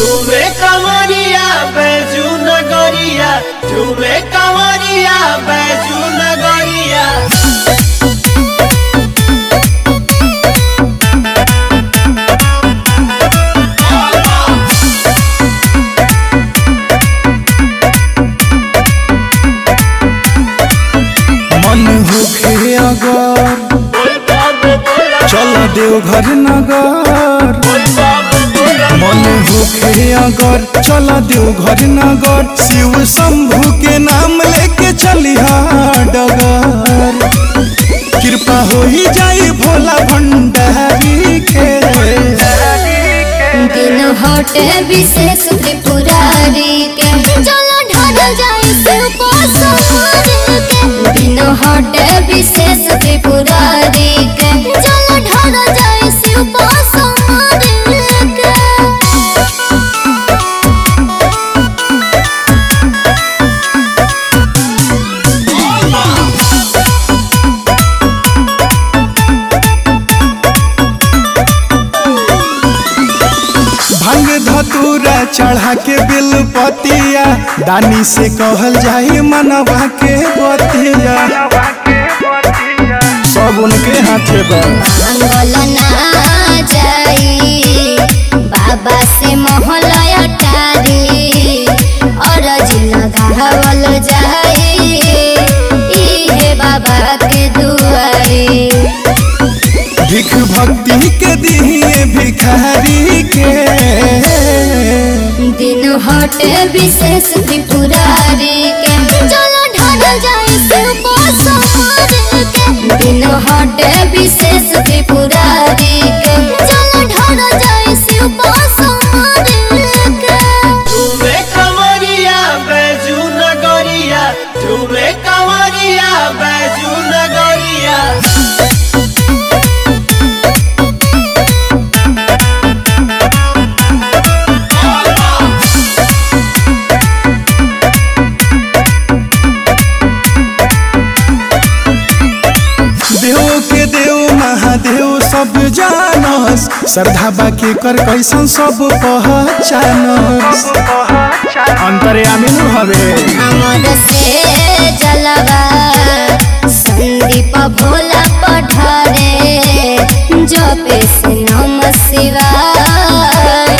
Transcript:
झूमे कमरिया बैजू नगरिया झूमे कमरिया बैजू नगरिया मन होखे अगर चल देवघर नगर मन होखे अगर चल देवघर नगर शिव शंभु के नाम लेके चलिहा डगर कृपा हो ही जाई भोला भंडारी के दिन हटे विशेष त्रिपुरारी के चलो ढल जाए शिव को समारे के दिन हटे विशेष त्रिपुरारी के चलो ढल जाए शिव को समारे के भांग धतूरा चढ़ा के बिल पतिया दानी से कहल जाई मनवा के बतिया सब उनके हाथे बा मंगल ना जाई बाबा से मोहलया टारी और लगावल जाई इहे बाबा के दुआरी भिख भक्ति के दिए भिखारी के दिन हटे विशेष त्रिपुरारी के चलो ढल जाए शिव को समारे के दिन हटे विशेष त्रिपुरारी के चलो ढल जाए शिव को समारे के झूमे कमरिया बैजू नगरिया झूमे कमरिया बैजू नगरिया देव के देव महादेव सब जानस श्रद्धा बाकी कर कैसन सब पहचानस अंतर्यामी नु हवे हमर से जलवा संदीप भोला पठारे जपे से नम शिवाय